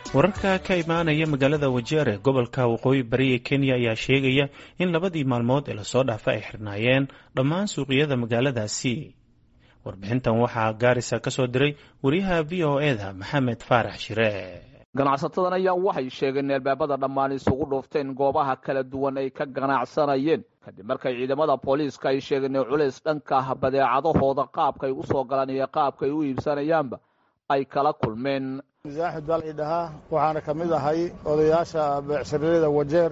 wararka ka imaanaya magaalada wajeer ee gobolka waqooyi bari ee kenya ayaa sheegaya in labadii maalmood ee lasoo dhaafa ay xirnaayeen dhammaan suuqyada magaaladaasi warbixintan waxaa gaarisa ka soo diray wariyaha v o eda maxamed faarax shire ganacsatadan ayaa waxay sheegeen in albaabada dhammaan isugu dhuufteen goobaha kala duwan ay ka ganacsanayeen kadib markay ciidamada booliiska ay sheegeen in culays dhanka badeecadahooda qaabkaay u soo galaan iyo qaabkaay u iibsanayaanba ay kala kulmeen axmed baa la dhahaa waxaana ka mid ahay odayaasha beecsharada wajeer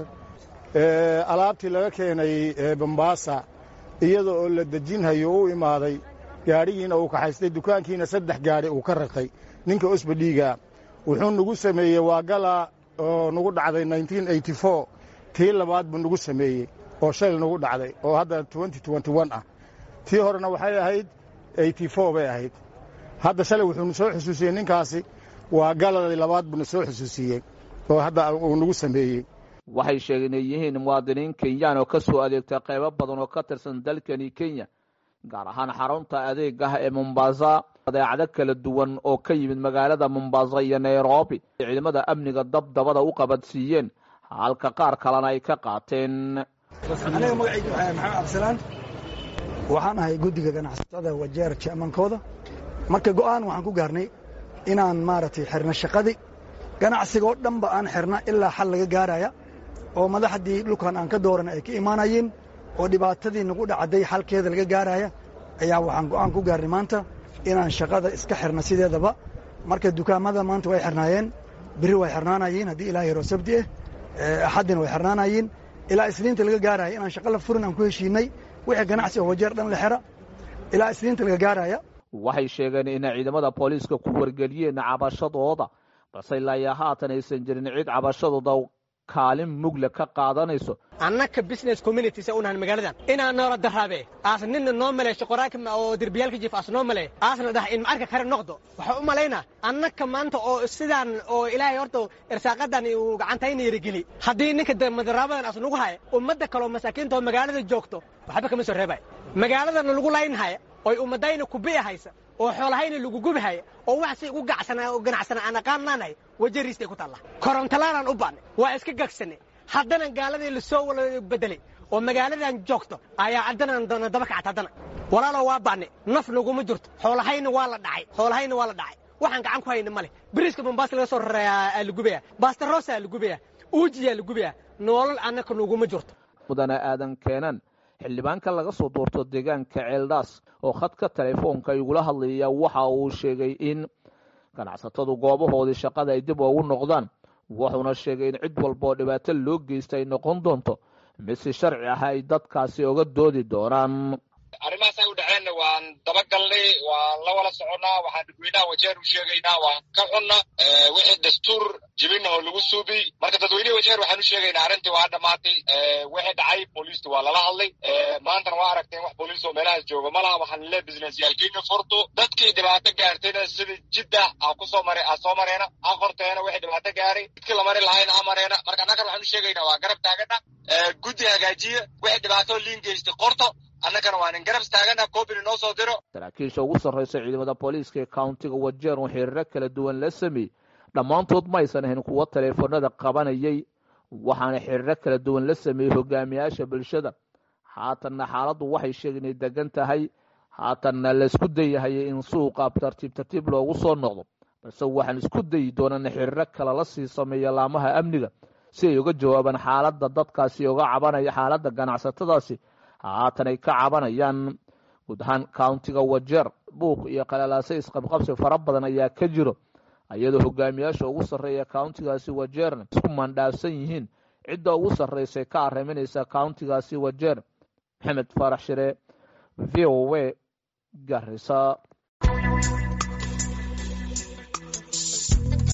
alaabtii laga keenay bambaasa iyada oo la dejinhayo u imaaday gaadhigiina uu kaxaystay dukaankiina saddex gaadhi uu ka rartay ninka osbadhiiga wuxuu nagu sameeyey waa gala oo nagu dhacday tii labaad buu nagu sameeyey oo shayl nagu dhacday oo hadda ah tii horena waxay ahayd bay ahayd hadda shalay wuxuunu soo xusuusiyey ninkaasi waa galadii labaad buuna soo xusuusiyey oo hadda uu nagu sameeyey waxay sheegeen inay yihiin muwaadiniin kenyaan oo ka soo adeegta qaybo badan oo ka tirsan dalkani kenya gaar ahaan xarunta adeegah ee mombasa badeecado kala duwan oo ka yimid magaalada mombasa iyo nairobi ciidamada amniga dabdabada u qabadsiiyeen halka qaar kalena ay ka qaateen aniga magacayga waxaa maxamed cabdisalaan waxaan ahay guddiga ganacsatada wajeer jamankooda marka go'aan waxaan ku gaarnay inaan maaragtay xirno shaqadii ganacsiga oo dhanba aan xirna ilaa xal laga gaaraya oo madaxdii dhulkan aan ka dooran ay ka imaanayeen oo dhibaatadii nagu dhacday xalkeeda laga gaaraya ayaa waxaan go'aan ku gaarnay maanta inaan shaqada iska xirno sideedaba marka dukaamada maanta way xirnaayeen biri way xirnaanayeen haddii ilaa yaroo sabti ah axaddina way xirnaanayeen ilaa isniinta laga gaaraya inaan shaqa la furin aan ku heshiinay wixii ganacsi oo wajeer dhan la xira ilaa isniinta laga gaaraya waxay sheegeen inay ciidamada booliiska ku wargeliyeen cabashadooda balse ilaa iyo haatan aysan jirin cid cabashadooda kaalin mugle ka qaadanayso annaka business communities unahan magaaladan inaa noola daraabe aas nina noo maleesho qoraanka oo derbiyaalka jiif aas noo maleey aasna dhaha in macarka kare noqdo waxaa u malaynaa annaka maanta oo sidaan oo ilaahay horta irsaaqadan uu gacantayna yarigeli haddii ninka madaraabadan aas nagu haya ummadda kaleo masaakiinta oo magaalada joogto waxba kama soo reebay magaaladana lagu laynhaya oy ummadayna kubi'i haysa oo xoolahayna lagu gubihaya oo wax si ugu gacsana oo ganacsana aan aqaanaanay wajariistay ku taalla korontalaanaan u baannay waa iska gagsanay haddana gaaladii lasoo wala bedelay oo magaaladan joogto ayaa haddana daba kacta haddana walaalow waa baannay naf naguma jirto xoolahayna waa la dhacay xoolahayna waa la dhacay waxaan gacan ku hayna male biriiska bambaas laga soo rareeyaa la gubaya bastarosaa la gubaya uujiyaa la gubaya noolal annaka naguma jirto mudana aadan keenan xildhibaanka laga soo doorto deegaanka ceeldhaas oo khadka telefoonka igula hadlaya waxa uu sheegay in ganacsatadu goobahoodii shaqada ay dib ugu noqdaan wuxuuna sheegay in cid walba oo dhibaato loo geysta ay noqon doonto mid si sharci ah ay dadkaasi oga doodi doonaan arrimahaasay u dhaceenna waan dabagalnay waan la wala soconnaa waxaan dadweynaha wajeer u sheegaynaa waan ka xunna wixii dastuur jibinahoo lagu suubiy marka dadweynehi wajeer waxaan u sheegaynaa arrintii waa dhammaatay wixii dhacay booliistu waa lala hadlay maantana waa aragteen wax booliis oo meelahaas jooga ma laha waxaan le businessyaalkiina furto dadkii dhibaato gaartayna sida jidda a kusoo mare a soo mareena ha qorteena wixii dhibaato gaaray dadkii lamari lahayna ha mareena marka annagan waxaan u sheegaynaa waa garab taagana guddi hagaajiya wixii dhibaato liin geystay qorto annagana waa nin garab taagana koobina noo soo diro saraakiisha ugu sarraysa ciidamada booliiska ee countiga wajeer oo xiriiro kala duwan la sameeyey dhammaantood ma aysan ahayn kuwo taleefanada qabanayay waxaana xiriiro kala duwan la sameeyey hogaamiyaasha bulshada haatanna xaaladdu waxay sheegeen inay degan tahay haatanna laisku dayahayay in suuqa tartiib tartiib loogu soo noqdo balse waxaan isku dayi doonana xiriiro kale la sii sameeya laamaha amniga si ay uga jawaabaan xaaladda dadkaasi oga cabanaya xaaladda ganacsatadaasi haatan ay ka cabanayaan guud ahaan countiga wajeer buuq iyo qalalaase isqabqabsi fara badan ayaa ka jiro iyadoo hogaamiyaasha ugu sarreeya countigaasi wajeerna isku mandhaafsan yihiin cidda ugu sarraysay ka arriminaysa countigaasi wajeer maxamed faarax shire v o w garisa